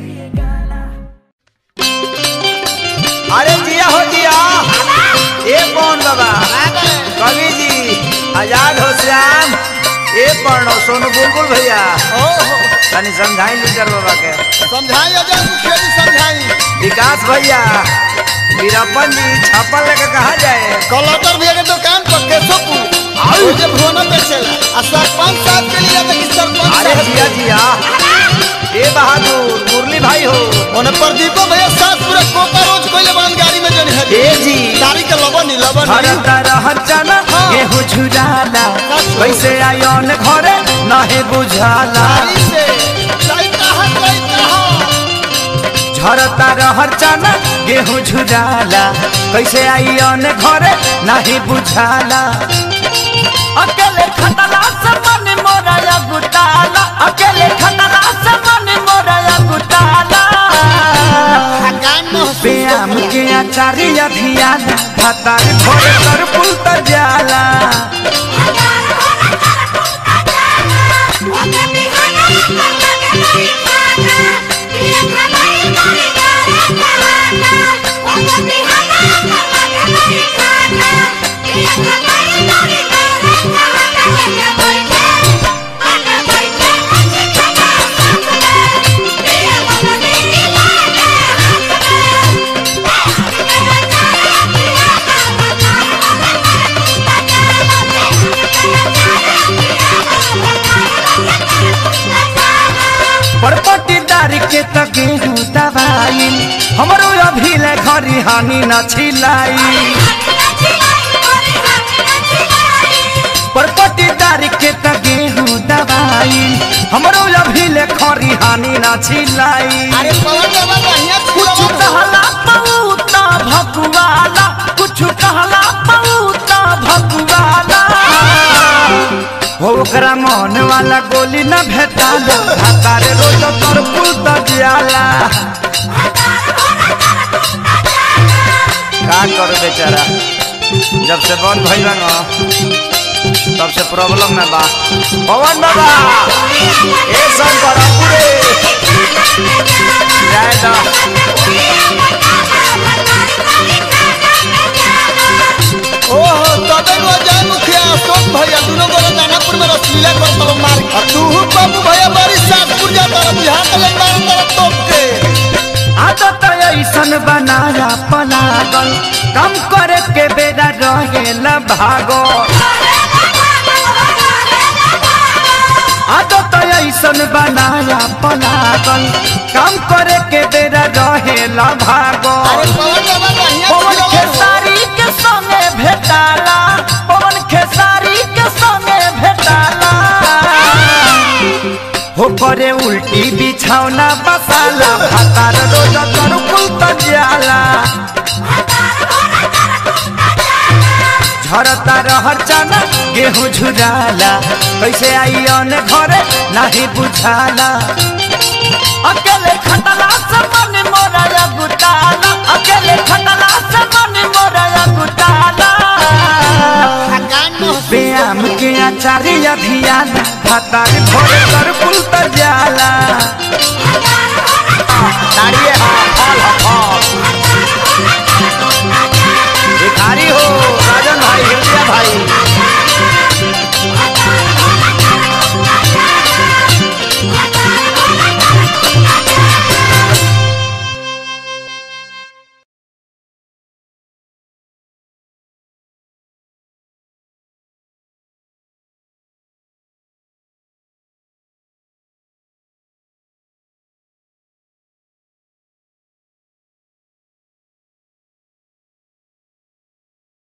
अरे जिया हो जिया ए कौन बाबा कवि जी आजाद हो श्याम ए पढ़ो सोनू बुलबुल भैया तनी समझाई लीडर बाबा के समझाई अजय मुखिया जी समझाई विकास भैया वीरप्पन जी छापल लेके कहा जाए कलटर भैया के दुकान पर केशवपुर और जे भुवना बेचेला आ सरपंच साहब के लिए देखी सरपंच अरे साहब जिया जिया ए बहादुर मुरली भाई हो ओने प्रदीपो भैया साथ पूरा कोका रोज कोइले बन गाड़ी में जन है ए जी गाड़ी के लबन नहीं लबन नहीं हरता रहत चना हाँ। गेहूं झुराला कैसे आयोन घरे नहे बुझाला गाड़ी से लाइट कहाँ लाइट कहाँ झरता रहर चना गेहूं झुराला कैसे आयोन घरे नहे बुझाला अकेले खतला से मन मोरा या गुटाला अकेले खतला से मन मोरा या गुटाला थकान महसूस व्यायाम के आचार्य अभियान भातार भोरे कर पुल तर जाला परपटीदार के त गेहूं दवाई हमरो अभी ले घरी हानि न छिलाई परपटीदार के त गेहूं दवाई हमरो अभी ले खरी हानि न छिलाई अरे पवन बाबा बढ़िया कुछ कहला पऊता भकुआला कुछ कहला पऊता भकुआला हो ओकरा मन वाला गोली न भेटाला हातारे रोज तर पुल त जियाला का करू बेचारा जब से बंद भइल न तब से प्रॉब्लम में बा पवन बाबा ए शंकर पूरे जय दा ओहो तबे रो जय मुखिया अशोक भैया दोनों गोरे दानापुर में रसलीला कर तब मार और तू बाबू भैया बड़ी सातपुर जा तारा बुझा के ले मार तारा तोप के आदत ऐसन बनाया पलागल कम करे के बेरा रहेल भागो आदत ऐसन बनाया पलागल कम करे के बेरा रहेल भागो अरे पवन बाबा बढ़िया पवन खिलौना हो। खेसारी के संगे भेटाला पवन खेसारी के संगे भेटाला हो करे उल्टी बिछौना बसाला भातार रोज कर कुल जाला झरता रहर चना गेहूं झुराला कैसे आई अन घरे नहीं बुझाला अकेले खटला से मन मोरा या गुटाला अकेले खटला से मन मोरा या गुटाला थकान महसूस व्यायाम के आचार्य अभियान भातार भोरे कर पुल तर जाला